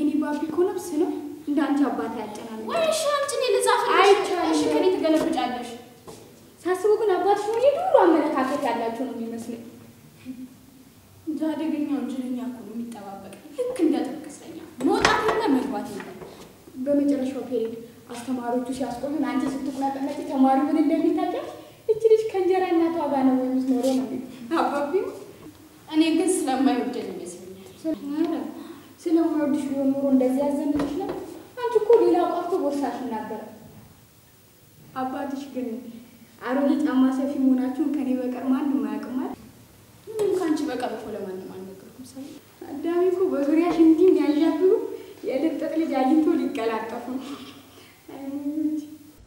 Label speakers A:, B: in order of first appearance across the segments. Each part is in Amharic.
A: የኔ ባቢ እኮ ነፍስ ነው እንደ አንቺ አባት ያጨናል።
B: ወይ እሺ አንቺ እኔ ልጻፍልሽ።
A: አይቻልም።
B: እሺ ከኔ ትገለብጫለሽ።
A: ሳስበው ግን አባትሽ ሆኜ ድሮ አመለካከት ያላቸው ነው የሚመስለኝ።
B: እንደ አደገኛ ወንጀለኛ እኮ ነው የሚጠባበቅ። ልክ እንደ ጥብቅ እስረኛ መውጣት የለ መግባት የለ።
A: በመጨረሻው ፔሪድ አስተማሪዎቹ ሲያስቆዩን አንቺ ስትቁነጠነጭ ተማሪ ምን እንደሚታቀፍ እች ልጅ ከእንጀራ እናቷ ጋር ነው የምትኖረው ነው የሚሉት። አባቢው
B: እኔ ግን ስለማይወደን ይመስለኛል።
A: ኧረ ስለማይወድሽ ቢሆን ኖሮ እንደዚህ ያዘንልሽ ነው። አንቺ እኮ ሌላው ቀርቶ ቦርሳሽ ይናገራል። አባትሽ ግን አሮጌ ጫማ ሰፊ መሆናችሁን ከኔ በቀር ማንም አያውቅም አይደል?
B: ምንም ከአንቺ በቀር እኮ ለማንም አልነገርኩም። ሰው
A: አዳሚ እኮ በዙሪያሽ እንዲህ የሚያዣብቡ የልጥጥ ልጅ አግኝቶ ሊቀላጠፉ ነው። አይ ሙች።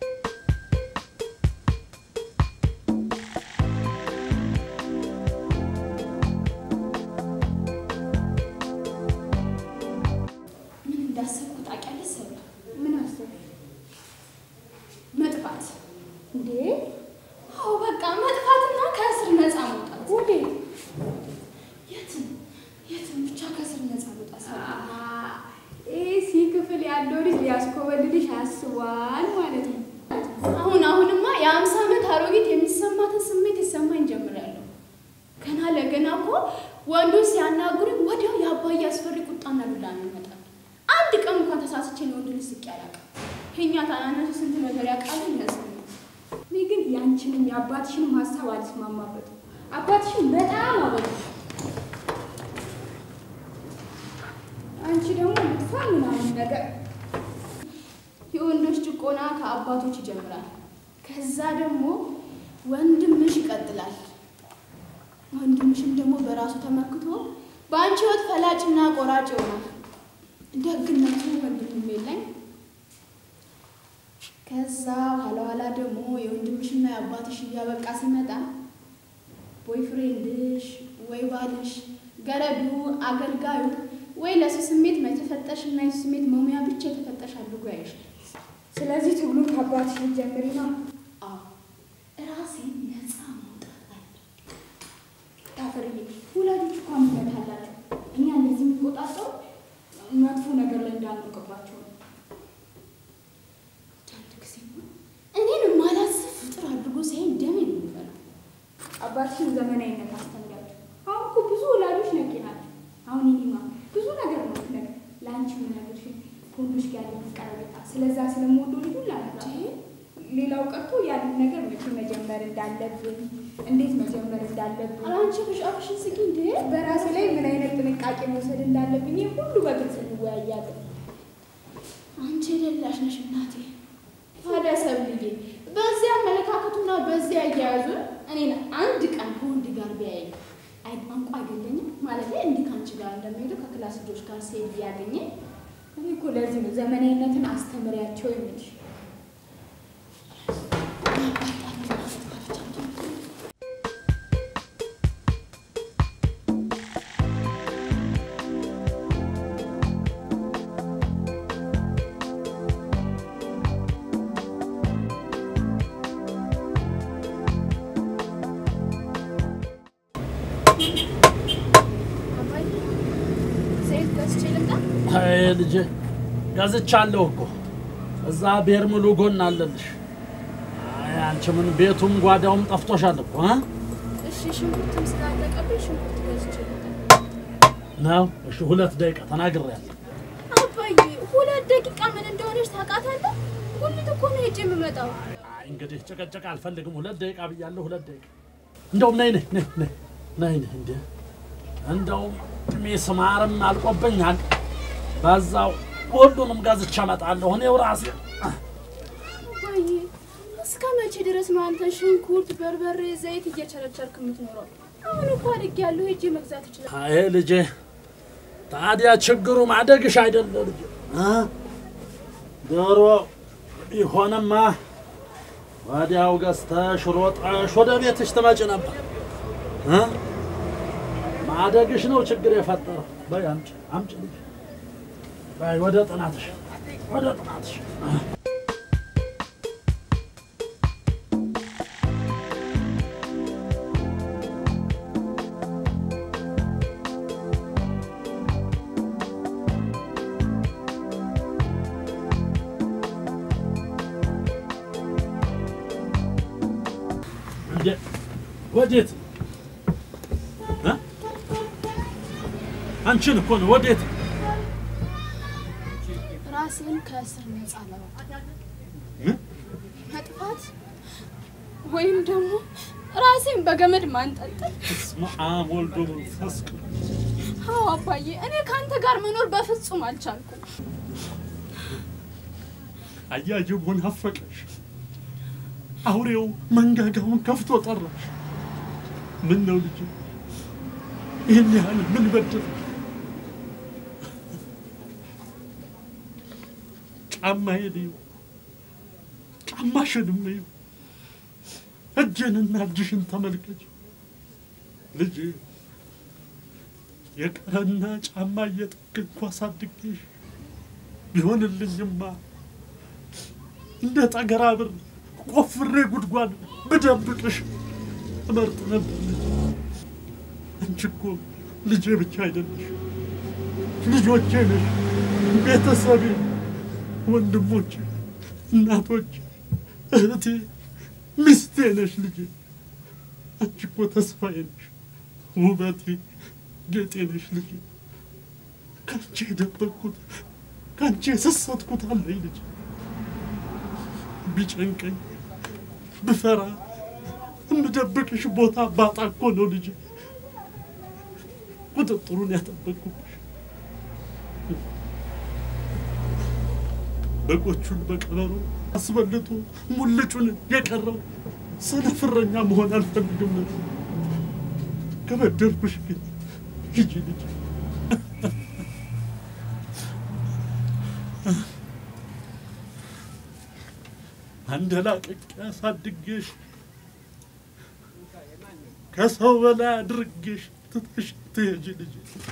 B: ምን እንዳሰብኩ ታውቂያለሽ? ሰብለ
A: ምን አሰብሽ
B: መጥፋት።
A: እንዴ?
B: አዎ በቃ መጥፋትና ከእስር ነፃ መውጣት።
A: ወዴት?
B: የትም የትም ብቻ ከእስር ነፃ መውጣት። ሰብለ
A: ኤሲ ክፍል ያለው ልጅ ሊያስኮበልልሽ አስቧል ማለት ነው።
B: አሁን አሁንማ የአምሳ ዓመት አሮጊት የሚሰማትን ስሜት ይሰማኝ ጀምሬያለሁ። ገና ለገና እኮ ወንዶች ሲያናግሩኝ ወዲያው የአባዬ አስፈሪ ቁጣና ዱላ ነው ይመጣል። አንድ ቀን እንኳን ተሳስቼ ለወንድ ልጅ ስቄ አላውቅም። የእኛ ታናናሾች ስንት ነገር ያውቃሉ ይመስለኛል።
A: እኔ ግን ያንቺንም የአባትሽንም ሀሳብ አልስማማበትም። አባትሽን በጣም አበሉ። አንቺ ደግሞ ልትፋ ምናምን ነገር
B: የወንዶች ጭቆና ከአባቶች ይጀምራል። ከዛ ደግሞ ወንድምሽ ይቀጥላል። ወንድምሽም ደግሞ በራሱ ተመክቶ በአንቺ ህይወት ፈላጭና ቆራጭ ይሆናል። ደግነቱ ወንድምም የለኝ። ከዛ ኋላ ኋላ ደግሞ የወንድምሽና የአባትሽ እያበቃ ሲመጣ ቦይፍሬንድሽ ወይ ባልሽ ገረዱ አገልጋዩ ወይ ለሱ ስሜት የተፈጠርሽና የሱ ስሜት መሙያ ብቻ የተፈጠርሽ አድርጎ ያይሻል።
A: ስለዚህ ትግሉን ከአባትሽ ልትጀምሪ ነው።
B: አዎ ራሴን ነፃ ማውጣት አለ።
A: ታፈርዬ ወላጆች እኮ እምነት አላቸው። እኛ እንደዚህ የሚቆጣጠሩ መጥፎ ነገር ላይ እንዳንወቅባቸው ነው።
B: አንድ ጊዜ እኔን ማላስብ ፍጡር አድርጎ ሳይን ደሜ ነው የሚበላው።
A: አባትሽን ዘመናዊነት አስተምሪያቸው። አሁን እኮ ብዙ ወላጆች ነቂ ናቸው። አሁን እኔማ ብዙ ነገር ነው ነገር ለአንቺ ምነግርሽ ከወንዶች ጋር ያለኝ ቀረቤታ ስለዛ ስለምወደው ልጁ ላነግራ ሌላው ቀርቶ ያንን ነገር መቼ መጀመር እንዳለብን እንዴት መጀመር እንዳለብን
B: አላንቺ ብሻፍሽን ስቂ እንዴ!
A: በራሴ ላይ ምን አይነት ጥንቃቄ መውሰድ እንዳለብኝ ይህ ሁሉ በግልጽ እንወያያለን።
B: አንቺ የሌላሽ ነሽ እናቴ። ታዲያ ሰብልዬ በዚያ አመለካከቱና በዚያ አያያዙ እኔን አንድ ቀን ከወንድ ጋር ቢያየኝ አይ ቋንቋ አይገለኝም ማለት እንዲህ ከአንቺ ጋር እንደሚሄደው ከክላስ ልጆች ጋር ሴት ቢያገኘኝ
A: እኔ እኮ ለዚህ ነው ዘመናዊነትን አስተምሪያቸው የምልሽ።
B: ሴት ገዝቼ ልምጣ?
C: አይ ልጄ ገዝቻለሁ እኮ እዛ ቤር ሙሉ ጎን አለልሽ። አይ አንቺ ምን ቤቱም ጓዳውም ጠፍቶሻል እኮ እ?
B: እሺ ሽንኩርትም ስላለቀብኝ ሽንኩርት ገዝቼ ልምጣ?
C: ነው እሺ፣ ሁለት ደቂቃ ተናግሬያለሁ።
B: አባዬ ሁለት ደቂቃ ምን እንደሆነች ታውቃታለህ? ጉልት እኮ ነው ሄጄ የምመጣው።
C: አይ እንግዲህ ጭቅጭቅ አልፈልግም። ሁለት ደቂቃ ብያለሁ። ሁለት ደቂቃ እንደውም ነይ ነይ ነይ ነይ ነይ ነይ እንደ እንደውም ሚስማርም አልቆብኛል። በዛው ሁሉንም ገዝቼ እመጣለሁ እኔው ራሴ።
B: አባዬ እስከ መቼ ድረስ ነው አንተ ሽንኩርት፣ በርበሬ፣ ዘይት እየቸረቸርክ የምትኖረው? አሁን እኮ አድጌያለሁ፣ ሄጄ መግዛት እችላለሁ።
C: አይ ልጄ፣ ታዲያ ችግሩ ማደግሽ አይደለ ልጄ እ? ዶሮ ቢሆንማ ወዲያው ገዝተሽ ሮጠሽ ወደ ቤትሽ ትመጭ ነበር እ? ማደግሽ ነው ችግር የፈጠረው። በይ አምጪ አምጪ ልጄ፣ በይ ወደ ጥናትሽ ወደ ጥናትሽ። ወዴት እ? አንቺን እኮ ነው። ወዴት
B: ራሴን ከእስር ነፃ ለማውጣት
C: እ?
B: መጥፋት ወይም ደግሞ ራሴን በገመድ ማንጠልጠል።
C: በስመ አብ ወልድ ወመንፈስ ቅዱስ
B: አዎ አባዬ፣ እኔ ከአንተ ጋር መኖር በፍጹም አልቻልኩም።
C: አያጅብ ሆን አፈቀሽ። አውሬው መንጋጋውን ከፍቶ ጠራሽ። ምን ነው ልጅ ይህን ያህል ምን በደል? ጫማዬን እዩ፣ ጫማሽንም እዩ፣ እጅንና እጅሽን ተመልከች ልጅ የቀረና ጫማ እየጠገንኩ አሳድጌሽ ቢሆንልኝማ እንደ ጠገራ ብር ቆፍሬ ጉድጓድ ብደብቅሽ እመርጥ ነበር። አንቺ እኮ ልጄ ብቻ አይደለሽ፣ ልጆቼ ነሽ፣ ቤተሰቤ፣ ወንድሞቼ፣ እናቶቼ፣ እህቴ፣ ሚስቴ ነሽ ልጄ። አንቺ እኮ ተስፋዬ ነሽ፣ ውበቴ፣ ጌጤ ነሽ ልጄ። ከአንቺ የደበቅኩት ከአንቺ የሰሰትኩት አለኝ ልጄ። ቢጨንቀኝ ብፈራ የምደብቅሽ ቦታ ባጣ እኮ ነው ልጅ ቁጥጥሩን ያጠበቅኩብሽ። በጎቹን በቀበሮ አስበልቶ ሙልጩን የቀረው ሰነፍረኛ መሆን አልፈልግም ነበር። ከበደልኩሽ ግን ሂጂ ልጅ አንደላቅቄ አሳድጌሽ ከሰው በላይ አድርጌሽ ትተሽ ትሄጂ ልጅ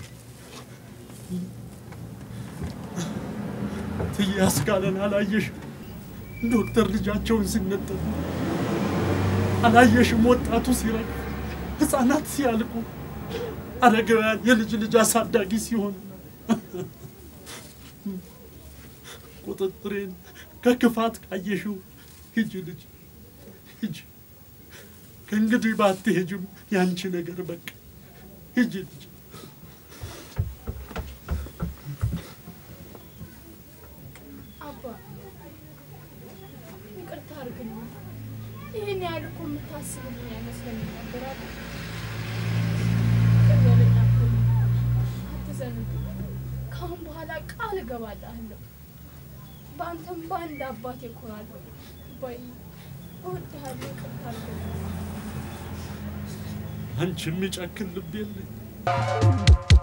C: ትዬ አስካለን አላየሽም? ዶክተር ልጃቸውን ሲነጠሉ አላየሽም? ወጣቱ ሲረግፍ፣ ህፃናት ሲያልቁ፣ አረጋውያን የልጅ ልጅ አሳዳጊ ሲሆን ቁጥጥሬን ከክፋት ካየሽው ሂጂ ልጅ ሂጂ። ከእንግዲህ ባትሄጂም ያንቺ ነገር በቃ ሂጂ ልጅ።
B: አባ ይቅርታ አድርግልኝ። ይህን ያህል እኮ የምታስብልኝ አይመስለኝም ነበር አይደል? ግን በለኝ እኮ አትዘንብኝ። ከአሁን በኋላ ቃል እገባልሃለሁ። በአንተም በአንድ አባቴ እኮራለሁ። ወይ እወድሃለሁ። ይቅርታ አድርግልኝ።
C: አንቺ የሚጨክን ልብ የለኝ።